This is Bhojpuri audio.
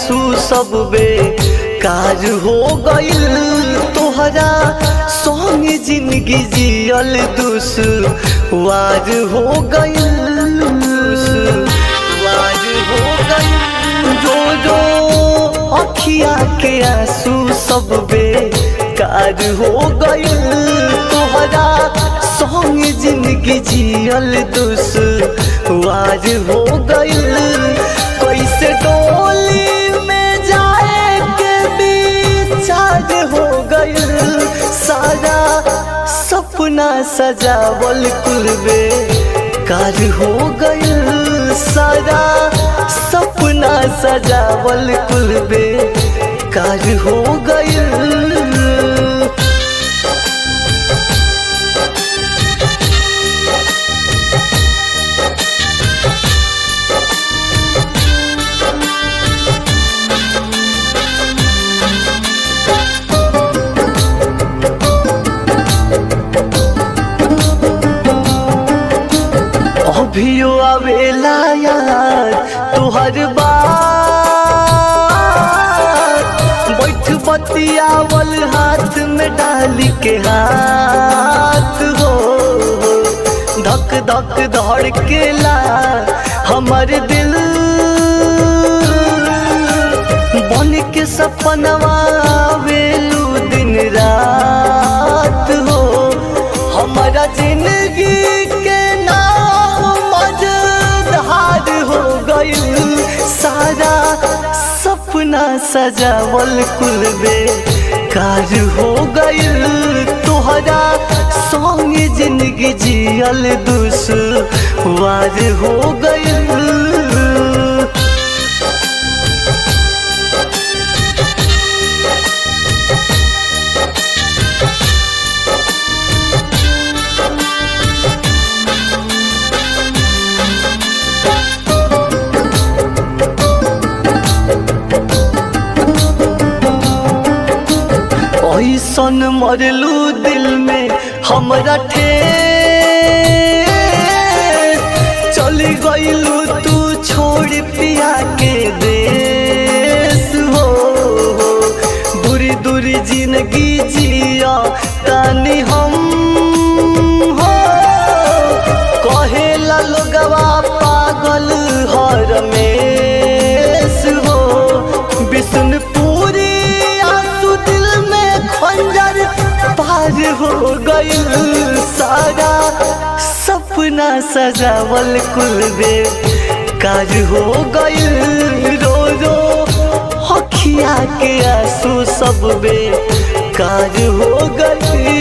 आंसू सब बे कार हो गइल तोहरा संग जिंदगी जियल दुस वार हो गइल वार हो गइल जो जो अखिया के आंसू सब बे कार हो गइल तोहरा संग जिंदगी जियल दुस वार हो गइल कैसे डोली में जाए के विचार हो गइल सारा सपना सजावल कुलबे कार हो गइल सारा सपना सजावल कुलबे कार हो गइल अभियो आवेला यार तुहर बात बैठ बतियावल हाथ में डाली के हाथ हो धक धक धड़ के ला हमर दिल बन के सपनवा आवेलू दिन रात हो हमारा जिंदगी के नाम मजधार हो गइल सारा सपना सजावल कुलबे कार हो गइल तोहरा संग जिंदगी जियल दुस वार हो गइल ऐसन मरलू दिल में हमरा ठेस चली गईलू तू छोड़ पिया के देश हो दूरी दूरी जिंदगी जिया तानी हम हो कहेला लोगवा पागल हर में हो विष्णुपुरी आंसू दिल में खंजर पार हो गइल सारा सपना सजावल कुलबे काज हो गइल रो रो हखिया के आंसू सब बे काज हो गइल